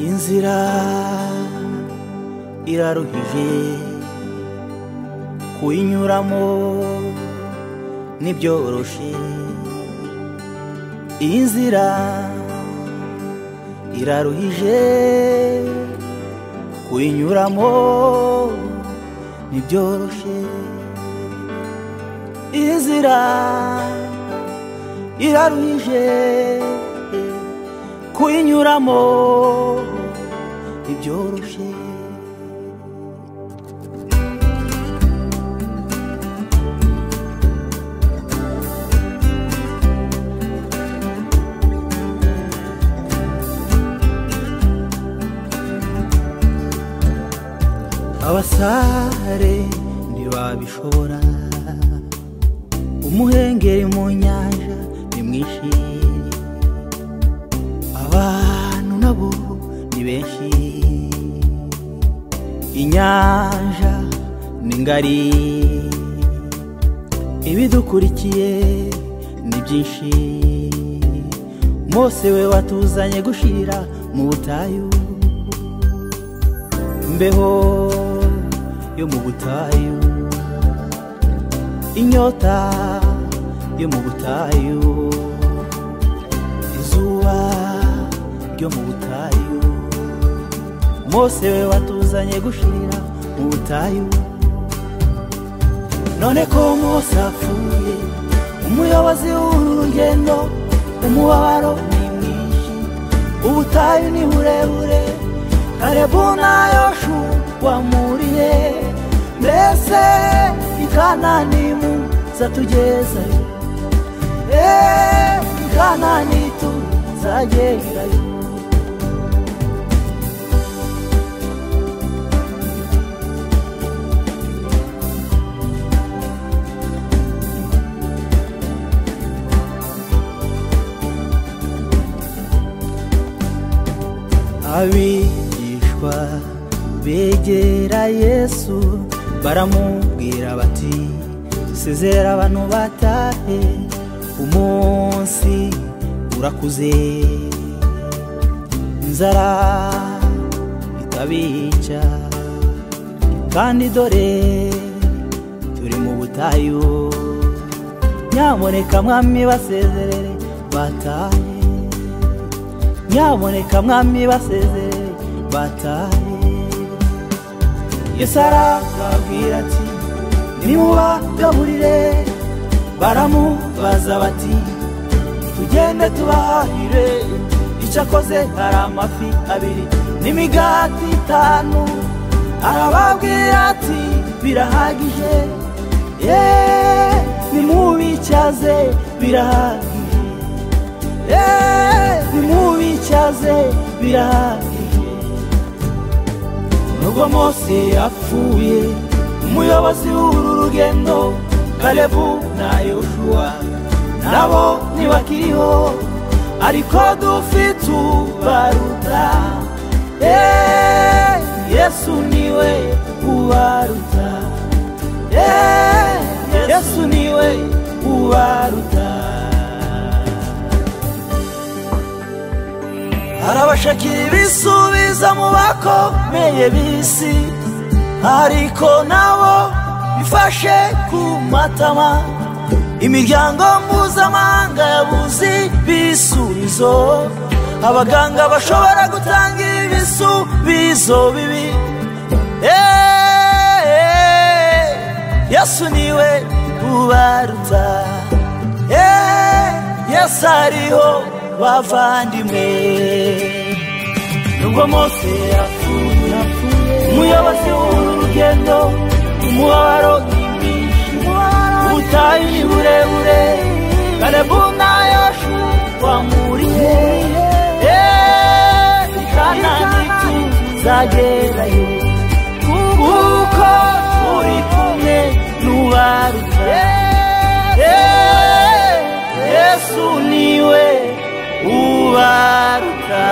inzira iraruhije kuyinyuramo ntibyoroshye iyi nzira iraruhije kuyinyuramo ntibyoroshye iyi nzira iraruhije kuyinyuramo ntibyoroshye abasare ntibabishobora umuhengeri mu nyanja ni mwinshi abantu nabo ni benshi inyanja ni ngari ibidukurikiye ni byinshi mose we watuzanye gushira mu butayu imbeho yo mu butayu inyota yo mu butayu izuba ryo mu butayu mose we watuzanye gushira mu butayu none ko mose apfuye umuyobozi w'uru rugendo umubabaro ni mwinshi ubutayu ni burebure karibu nayo wamuriye mbese ikananimu zatugezayo eee ikanani tuzagerayo abigishwa begera yesu baramubwira bati sezera abantu batahe umunsi urakuze inzara itabica kandi dore turi mu butayu nyaboneka mwami basezerere batahe nyaboneka mwami basezerere batahe yesu arababwira ati nimubagaburire baramubaza bati tugende tubahire icyo akoze hari amafi abiri n'imigati itanu arababwira ati birahagije yeee nimubicyaze birahagije yeee nimubicyaze birahagije nubwo mose yapfuye umuyobozi w'uru rugendo kalebu na yoshuwa nabo ntibakiriho ariko dufite ubaruta eee yesu niwe ubaruta eee yesu niwe ubaruta arabashakira ibisubiza mu bakomeye b'isi ariko nabo bifashe ku matama imiryango mpuzamahanga yabuze ibisubizo abaganga bashobora gutanga ibisubizo bibi eee yesu niwe ubaruta eee yesu ariho bavandimwe nubwo mose yapfuye umuyobozi w'urugendo umubabaro n'imishi ubutayu ni burebure kalebu na yoshu wamuriye eee kanani tuzagerayo kuko turi kumwe n'ubaruta yesu niwe ubaruta